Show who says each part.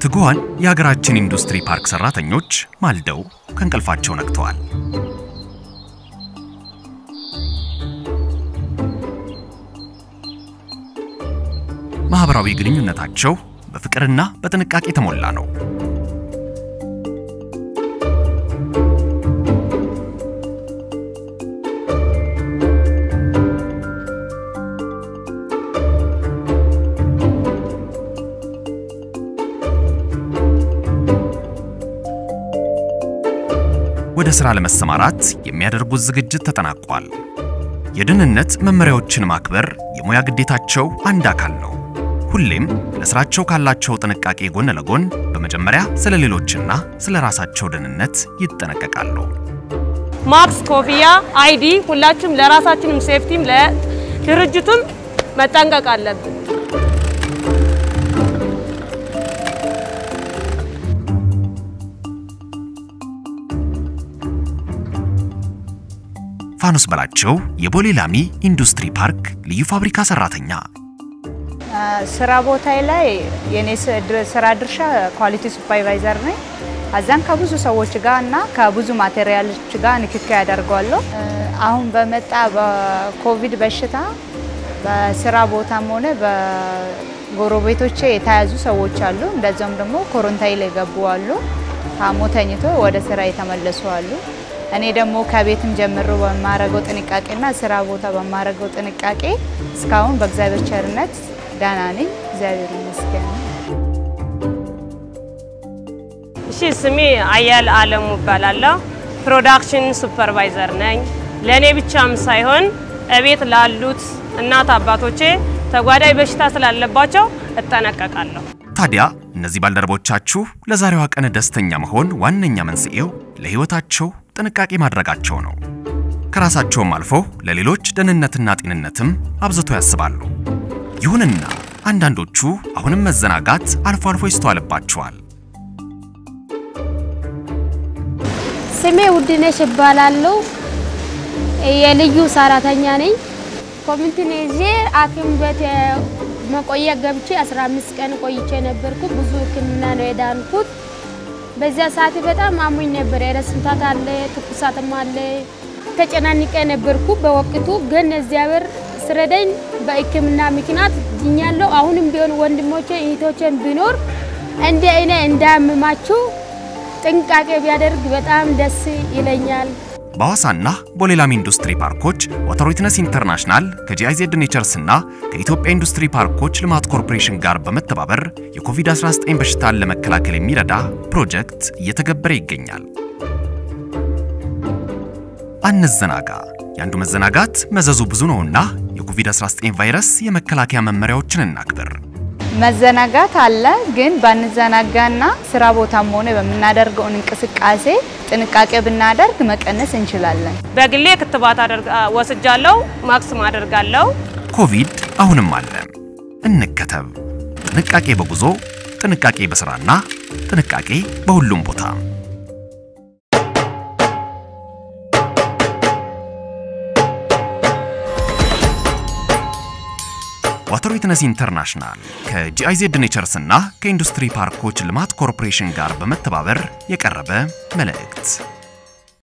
Speaker 1: ትጉሃን የሀገራችን ኢንዱስትሪ ፓርክ ሰራተኞች ማልደው ከእንቅልፋቸው ነቅተዋል። ማህበራዊ ግንኙነታቸው በፍቅርና በጥንቃቄ የተሞላ ነው። ወደ ሥራ ለመሰማራት የሚያደርጉት ዝግጅት ተጠናቋል። የደህንነት መመሪያዎችን ማክበር የሙያ ግዴታቸው አንድ አካል ነው። ሁሌም ለሥራቸው ካላቸው ጥንቃቄ ጎን ለጎን በመጀመሪያ ስለ ሌሎችና ስለ ራሳቸው ደህንነት ይጠነቀቃሉ።
Speaker 2: ማክስ፣ ኮፍያ፣ አይዲ ሁላችሁም ለራሳችንም ሴፍቲም ለድርጅቱም መጠንቀቅ አለብን።
Speaker 1: ፋኖስ በላቸው የቦሌ ላሚ ኢንዱስትሪ ፓርክ ልዩ ፋብሪካ ሰራተኛ።
Speaker 3: ስራ ቦታዬ ላይ የኔ ስራ ድርሻ ኳሊቲ ሱፐርቫይዘር ነኝ። አዛን ከብዙ ሰዎች ጋር እና ከብዙ ማቴሪያሎች ጋር ንክኪ ያደርገዋለሁ። አሁን በመጣ በኮቪድ በሽታ በስራ ቦታም ሆነ በጎረቤቶቼ የተያዙ ሰዎች አሉ። እንደዚያም ደግሞ ኮሮንታይን ላይ ገቡ አሉ። ታሞ ተኝቶ ወደ ስራ የተመለሱ አሉ። እኔ ደግሞ ከቤትም ጀምሮ በማረገው ጥንቃቄና ስራ ቦታ በማረገው ጥንቃቄ እስካሁን በእግዚአብሔር ቸርነት ደህና ነኝ። እግዚአብሔር ይመስገን።
Speaker 2: እሺ፣ ስሜ አያል አለሙ እባላለሁ። ፕሮዳክሽን ሱፐርቫይዘር ነኝ። ለእኔ ብቻም ሳይሆን እቤት ላሉት እናት አባቶቼ ተጓዳኝ በሽታ ስላለባቸው እጠነቀቃለሁ።
Speaker 1: ታዲያ እነዚህ ባልደረቦቻችሁ ለዛሬዋ ቀን ደስተኛ መሆን ዋነኛ መንስኤው ለሕይወታቸው ጥንቃቄ ማድረጋቸው ነው። ከራሳቸውም አልፎ ለሌሎች ደህንነትና ጤንነትም አብዝቶ ያስባሉ። ይሁንና አንዳንዶቹ አሁንም መዘናጋት አልፎ አልፎ ይስተዋልባቸዋል።
Speaker 4: ስሜ ውድነሽ እባላለሁ። የልዩ ሰራተኛ ነኝ። ኮሚኒቲን ይዤ ሐኪም ቤት መቆያ ገብቼ 15 ቀን ቆይቼ ነበርኩ። ብዙ ሕክምና ነው የዳንኩት። በዚያ ሰዓት በጣም አሞኝ ነበር። የራስ ምታት አለ፣ ትኩሳትም አለ። ተጨናንቄ ነበርኩ በወቅቱ ግን እግዚአብሔር ስረዳኝ በሕክምና ምክንያት ድኛለሁ። አሁንም ቢሆን ወንድሞቼ እህቶቼን ቢኖር እንደ እኔ እንዳያምማችሁ ጥንቃቄ ቢያደርግ በጣም ደስ ይለኛል።
Speaker 1: በሐዋሳና ቦሌ ላሚ ኢንዱስትሪ ፓርኮች ዋተር ዊትነስ ኢንተርናሽናል ከጂአይዜድ ኔቸርስ እና ከኢትዮጵያ ኢንዱስትሪ ፓርኮች ልማት ኮርፖሬሽን ጋር በመተባበር የኮቪድ-19 በሽታን ለመከላከል የሚረዳ ፕሮጀክት እየተገበረ ይገኛል። አንዘናጋ። የአንዱ መዘናጋት መዘዙ ብዙ ነውና የኮቪድ-19 ቫይረስ የመከላከያ መመሪያዎችን እናክብር።
Speaker 3: መዘናጋት አለ፣ ግን ባንዘናጋና ስራ ቦታም ሆነ በምናደርገው እንቅስቃሴ ጥንቃቄ ብናደርግ መቀነስ እንችላለን።
Speaker 2: በግሌ ክትባት ወስጃለሁ፣ ማክስም አደርጋለሁ።
Speaker 1: ኮቪድ አሁንም አለ። እንከተብ። ጥንቃቄ በጉዞ ጥንቃቄ በስራና ጥንቃቄ በሁሉም ቦታ። ዋተር ዊትነስ ኢንተርናሽናል ከጂአይዜድ ኔቸርስ እና ከኢንዱስትሪ ፓርኮች ልማት ኮርፖሬሽን ጋር በመተባበር የቀረበ መልእክት